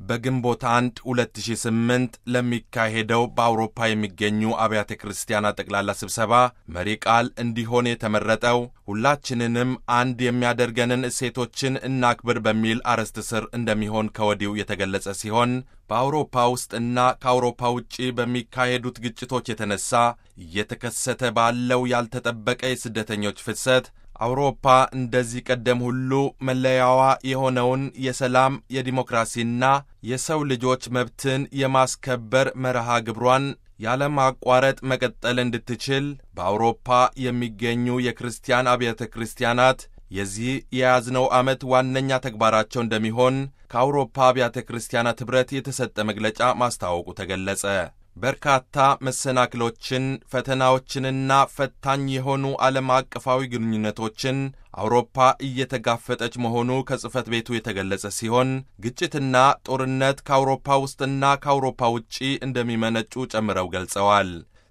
በግንቦት 1 2008 ለሚካሄደው በአውሮፓ የሚገኙ አብያተ ክርስቲያናት ጠቅላላ ስብሰባ መሪ ቃል እንዲሆን የተመረጠው ሁላችንንም አንድ የሚያደርገንን እሴቶችን እናክብር በሚል አርዕስት ስር እንደሚሆን ከወዲሁ የተገለጸ ሲሆን በአውሮፓ ውስጥና ከአውሮፓ ውጪ በሚካሄዱት ግጭቶች የተነሳ እየተከሰተ ባለው ያልተጠበቀ የስደተኞች ፍሰት አውሮፓ እንደዚህ ቀደም ሁሉ መለያዋ የሆነውን የሰላም የዲሞክራሲና የሰው ልጆች መብትን የማስከበር መርሃ ግብሯን ያለማቋረጥ መቀጠል እንድትችል በአውሮፓ የሚገኙ የክርስቲያን አብያተ ክርስቲያናት የዚህ የያዝነው ዓመት ዋነኛ ተግባራቸው እንደሚሆን ከአውሮፓ አብያተ ክርስቲያናት ኅብረት የተሰጠ መግለጫ ማስታወቁ ተገለጸ። በርካታ መሰናክሎችን፣ ፈተናዎችንና ፈታኝ የሆኑ ዓለም አቀፋዊ ግንኙነቶችን አውሮፓ እየተጋፈጠች መሆኑ ከጽሕፈት ቤቱ የተገለጸ ሲሆን ግጭትና ጦርነት ከአውሮፓ ውስጥና ከአውሮፓ ውጪ እንደሚመነጩ ጨምረው ገልጸዋል።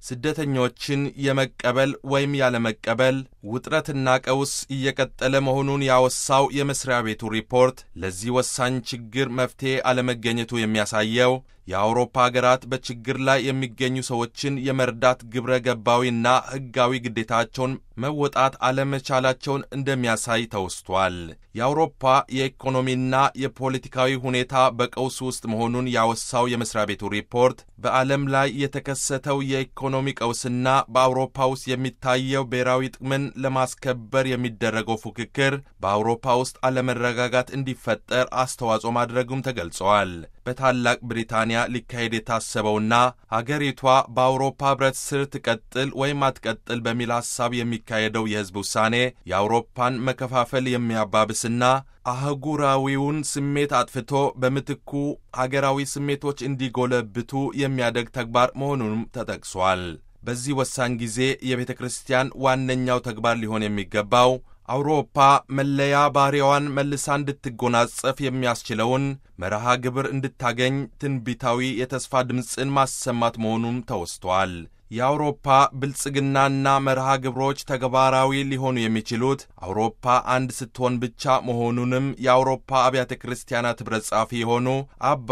ስደተኞችን የመቀበል ወይም ያለመቀበል ውጥረትና ቀውስ እየቀጠለ መሆኑን ያወሳው የመስሪያ ቤቱ ሪፖርት ለዚህ ወሳኝ ችግር መፍትሔ አለመገኘቱ የሚያሳየው የአውሮፓ ሀገራት በችግር ላይ የሚገኙ ሰዎችን የመርዳት ግብረ ገባዊና ሕጋዊ ግዴታቸውን መወጣት አለመቻላቸውን እንደሚያሳይ ተወስቷል። የአውሮፓ የኢኮኖሚና የፖለቲካዊ ሁኔታ በቀውስ ውስጥ መሆኑን ያወሳው የመስሪያ ቤቱ ሪፖርት በዓለም ላይ የተከሰተው የኢኮኖሚ ቀውስና በአውሮፓ ውስጥ የሚታየው ብሔራዊ ጥቅምን ለማስከበር የሚደረገው ፉክክር በአውሮፓ ውስጥ አለመረጋጋት እንዲፈጠር አስተዋጽኦ ማድረጉም ተገልጸዋል። በታላቅ ብሪታንያ ሊካሄድ የታሰበውና ሀገሪቷ በአውሮፓ ሕብረት ስር ትቀጥል ወይም አትቀጥል በሚል ሐሳብ የሚካሄደው የሕዝብ ውሳኔ የአውሮፓን መከፋፈል የሚያባብስና አህጉራዊውን ስሜት አጥፍቶ በምትኩ ሀገራዊ ስሜቶች እንዲጎለብቱ የሚያደግ ተግባር መሆኑንም ተጠቅሷል። በዚህ ወሳኝ ጊዜ የቤተ ክርስቲያን ዋነኛው ተግባር ሊሆን የሚገባው አውሮፓ መለያ ባህሪዋን መልሳ እንድትጎናጸፍ የሚያስችለውን መርሃ ግብር እንድታገኝ ትንቢታዊ የተስፋ ድምፅን ማሰማት መሆኑም ተወስቷል። የአውሮፓ ብልጽግናና መርሃ ግብሮች ተግባራዊ ሊሆኑ የሚችሉት አውሮፓ አንድ ስትሆን ብቻ መሆኑንም የአውሮፓ አብያተ ክርስቲያናት ኅብረት ጸሐፊ የሆኑ አባ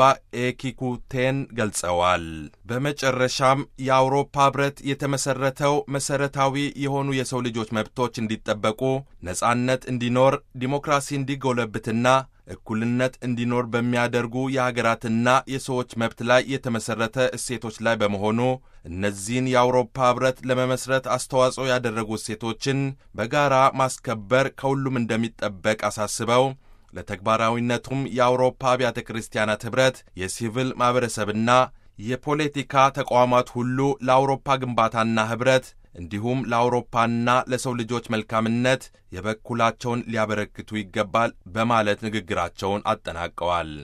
ኤኪኩቴን ገልጸዋል። በመጨረሻም የአውሮፓ ኅብረት የተመሠረተው መሠረታዊ የሆኑ የሰው ልጆች መብቶች እንዲጠበቁ፣ ነጻነት እንዲኖር፣ ዲሞክራሲ እንዲጎለብትና እኩልነት እንዲኖር በሚያደርጉ የሀገራትና የሰዎች መብት ላይ የተመሠረተ እሴቶች ላይ በመሆኑ እነዚህን የአውሮፓ ኅብረት ለመመስረት አስተዋጽኦ ያደረጉ እሴቶችን በጋራ ማስከበር ከሁሉም እንደሚጠበቅ አሳስበው ለተግባራዊነቱም የአውሮፓ አብያተ ክርስቲያናት ኅብረት የሲቪል ማኅበረሰብና የፖለቲካ ተቋማት ሁሉ ለአውሮፓ ግንባታና ኅብረት እንዲሁም ለአውሮፓና ለሰው ልጆች መልካምነት የበኩላቸውን ሊያበረክቱ ይገባል በማለት ንግግራቸውን አጠናቀዋል።